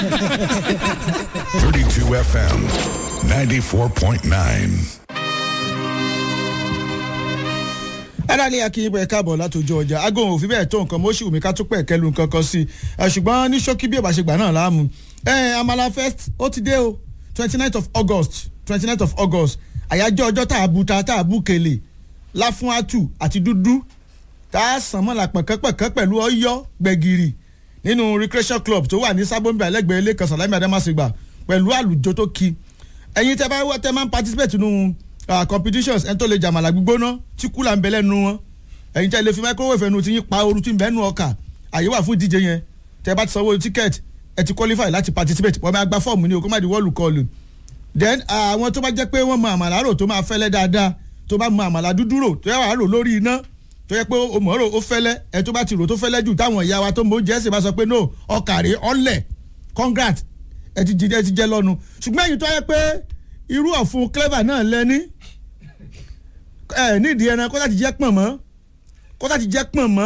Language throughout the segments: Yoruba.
32 FM 94.9. aráàlú akínyìnbó ẹ káàbọ̀ látòjú ọjà aago òfin bẹ́ẹ̀ tó nǹkan mọ́ṣù mi ká tún pẹ̀ kẹlu nǹkan kan sí i ṣùgbọ́n ní ṣókí bí ìbáṣegbà náà láàmú amala fest ó ti dé o twenty nine of august twenty nine of august àyájọ́ ọjọ́ tá a bu ta tá a bu kele láfún atu àti dúdú tá a sàn mọ́la pẹ̀kẹ́pẹ̀kẹ́ pẹ̀lú ọyọ́ gbẹ̀gìrì nínú recreation club tó wà ní sábọ́nbí alẹ́gbẹ̀ẹ́ ilé kan sàlámì adamasigba pẹ̀lú àlùjọ tó ki ẹ̀yin tẹ́ bá wá tẹ́ máa ń participate nínú uh, competitions ẹni tó lè jàmàlà gbígbóná tí kúlà ń bẹ lẹ́nu wọn ẹ̀yin tẹ́ lè fi microwave ẹnu tí yín pa ooru tí ń bẹ nù ọkà àyè wà fún ìdíje yẹn tẹ́ bá ti sanwó ticket ẹ ti qualify láti participate wọ́n máa gba fọ́ọ̀mù ní o kó má di wọ́ọ̀lù kọlù then àwọn tó bá jẹ́ pé wọ́n mọ àmàlà rò tó máa fẹ́lẹ́ dáadáa tó bá mọ àmàlà dúdú rò tó yẹ wàá rò lórí iná tó yẹ pé o mọ̀ rò ó fẹ́lẹ́ ẹ tó bá ti rò tó fẹ́lẹ́ jù táwọn ìyá wa tó mọ oúnjẹ ẹ̀sìn bá sọ pé no ọkàrí ọ̀lẹ̀ congrat ẹ ti jẹ ẹ ti jẹ lọ́nu ṣùgbọ́n èyí tó yẹ pé irú ọ̀fun clever náà lẹ́ni ẹ nídìí ẹran kó láti jẹ́ pọ̀n mọ́ kó láti jẹ́ pọ̀n mọ́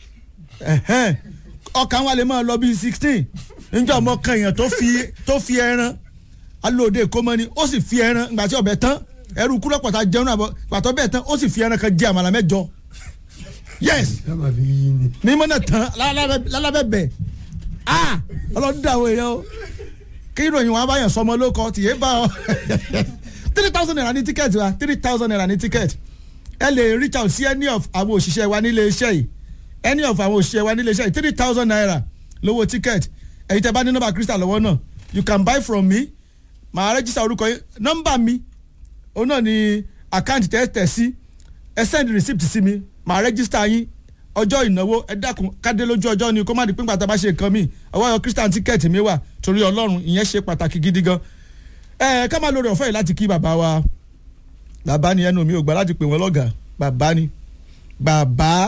ọkàn wa lè máa lọ bíi sixteen níjọ́ ọmọ kan èèyàn tó fi tó fi ẹran alóde kọ́mọ́ni ó sì fi ẹran ìgbà tí ọbẹ̀ tán ẹrú kúrò pàtà jẹun àbọ̀ pàtó bẹ́ẹ̀ tán ó sì fi ẹran kan jẹ àmàlà mẹ́jọ yes ní mọ́nà tán lálábẹ́ bẹ̀ ah ọlọ́dún àwọn èèyàn o kí ìròyìn wọn bá yàn sọmọ ló kọ tìyẹ bá ọ three thousand naira ní tíkẹ́ẹ̀tì wa three thousand naira ní tíkẹ́ẹ̀tì ẹ lè reach out sí any of àwọn òṣìṣẹ́ wa nílé iṣẹ́ yìí any of àwọn òṣìṣẹ́ wa nílé iṣẹ́ yìí three thousand naira lówó tíkẹ́ẹ̀tì ẹ̀yin tẹ́ bá ní nọ́mbà crystal lọ́wọ́ náà you can buy from me màá rẹ́jísà orúkọ yín nọ́mbà mi òun náà ni àkáǹtì tẹ́ tẹ̀ sí ẹ send receipt sí mi màá rẹ́jísà yín ọjọ́ ìnáwó ẹ dákun kádé lójú ọjọ́ ni kó má di pínpà tá a bá ṣe nǹkan mi ọwọ́ yọ crystal tíkẹ́ẹ̀tì mi wà torí ọlọ́run ìyẹn ṣe pàtàkì gidi gan ẹ ká má lórí ọ̀fẹ́ yìí láti kí bàbá wa bàbá ni ẹnu mi ò gbà láti pè wọ́n lọ́gàá bàbá ni bàbá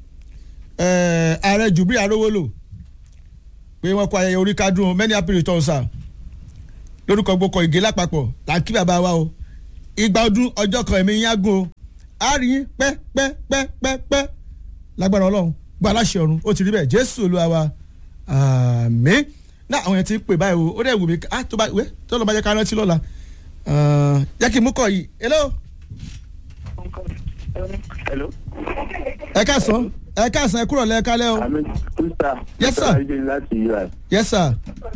ààrẹ jùbí arówólò pé wọ́n kó ayẹyẹ orí kádùn many happy returns sir lórúkọ gbogbo ìgé lápapọ̀ là ń kí bàbá wa o ìgbà ọdún ọjọ́ kan ẹ̀mí yín á gùn o á rí yín pẹ́ pẹ́ pẹ́ pẹ́ pẹ́ lágbára ọlọ́run gba aláṣẹ ọ̀run ó ti rí bẹ́ẹ̀ jésù olúwa wa àmín náà àwọn yẹn ti ń pè báyìí o ó dẹ̀ wù mí á tó bá wẹ́ tó lọ́ọ́ bá jẹ́ ká rántí lọ́la jẹ́ kí n mú kọ́ yìí hello. hello. ẹ káàsán ẹ káàsán ẹ kúrò lẹ́ẹ̀ka lẹ́ o. àmì kúrúsà. Yes, sir. kúrúsà ayé láti ui. yes sir.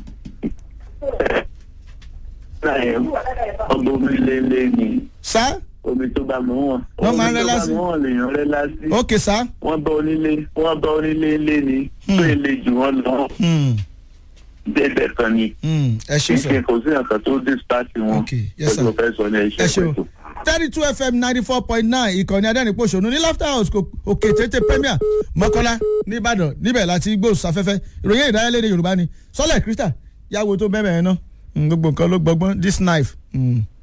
náà yẹn ọgbọ́n omi lélẹ̀ ni sá omi tó bá mú wọn. Wọ́n máa ń rẹ́ lásì. omi tó bá mú wọn lèèyàn rẹ́ lásì. ok sá. wọ́n bá onílé wọ́n bá onílé ilé ni tó ilé jù wọ́n lọ Hmm, bẹ́ẹ̀ kan ni. hmm, ẹ ṣe sọ. ìṣe kò sí nǹkan tó dispatch wọn. Okay, yes, sir. ó ti fẹ́ sọ ní ẹ iṣẹ́ ṣe o pẹ̀tù. thirty two fm ninety four point nine ìkànnì adẹ́rìnpọ̀ṣọ́nù ní laughter house kò- òkè tètè premier mọ́kọ́lá nìbàdàn níbẹ̀ láti gbóòsáfẹ́fẹ́ ìròyìn ìdárayálédè yorùbá ni sọ́lẹ̀ krista yàwó tó bẹ́ẹ̀ bẹ́ẹ̀ ná gbogbo nǹkan ló gbọgbọ́n this knife. Mm.